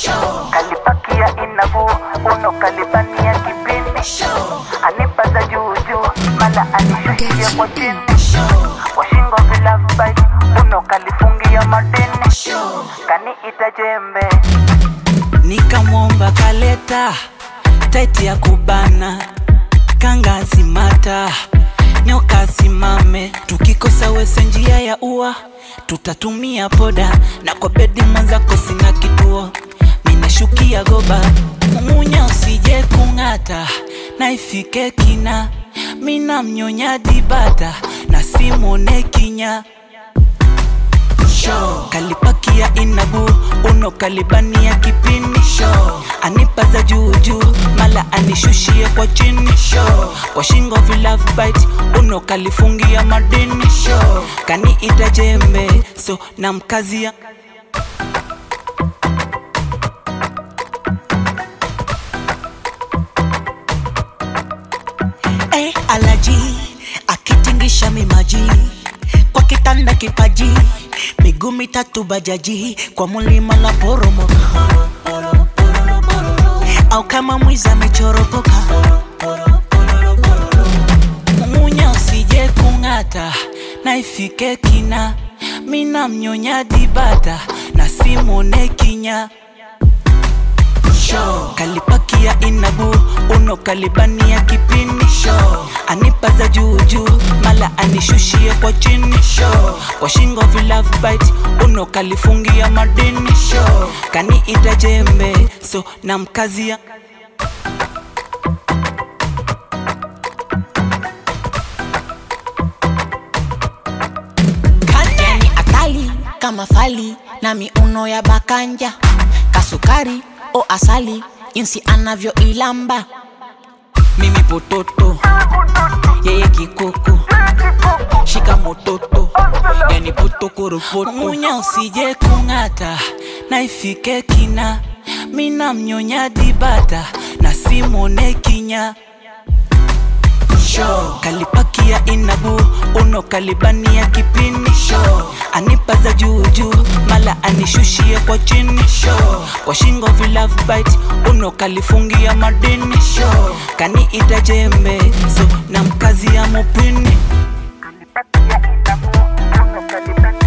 kalipakia inavu uno kalibania kipindi anipaza juujuu mala anishushia kwa chini washingo vilavbait uno kalifungia madini kaniita jembe nikamwomba kaleta taiti ya kubana kanga simata nyoka simame tukikosa wese njia ya ua tutatumia poda na kwa bedi mwenzako sina kituo minashukia goba mumunya usije kung'ata na ifike kina mina mnyonya dibata na simone kinya Show. kalipakia inabu uno kalibania kipindi Show. anipaza juujuu mala anishushie kwa chini Show. kwa shingo vilavbit uno kalifungia madini Show. kaniita jembe so na mkazia Hey, alaji akitingisha mimaji kwa kitanda kipaji miguu mitatu bajaji kwa mulima la poromoka au kama mwiza amechoropoka mumunya usije kung'ata na ifike kina mina mnyonya dibata na simone kinya Show. kalipakia inabu uno kalibania kipindi Show. anipaza juujuu mala anishushie kwa chini Show. kwa shingo vilavbit uno kalifungia madini Show. kaniita jembe so na mkazia yani atali kama fali na miuno ya bakanja kasukari o asali jinsi anavyoilamba mimi pototo yeye kikoko shika mototo yani potokoropoto munya usije kung'ata na ifike kina mina mnyonya dibata na simone kinya Show. kalipakia inabu uno kalibania kipindi Show. anipaza juujuu mala anishushie kwa chini Show. kwa shingo vilavbit uno kalifungia madini Show. kaniita jembe so na mkazi ya mupini kalipakia inavu uno kalibania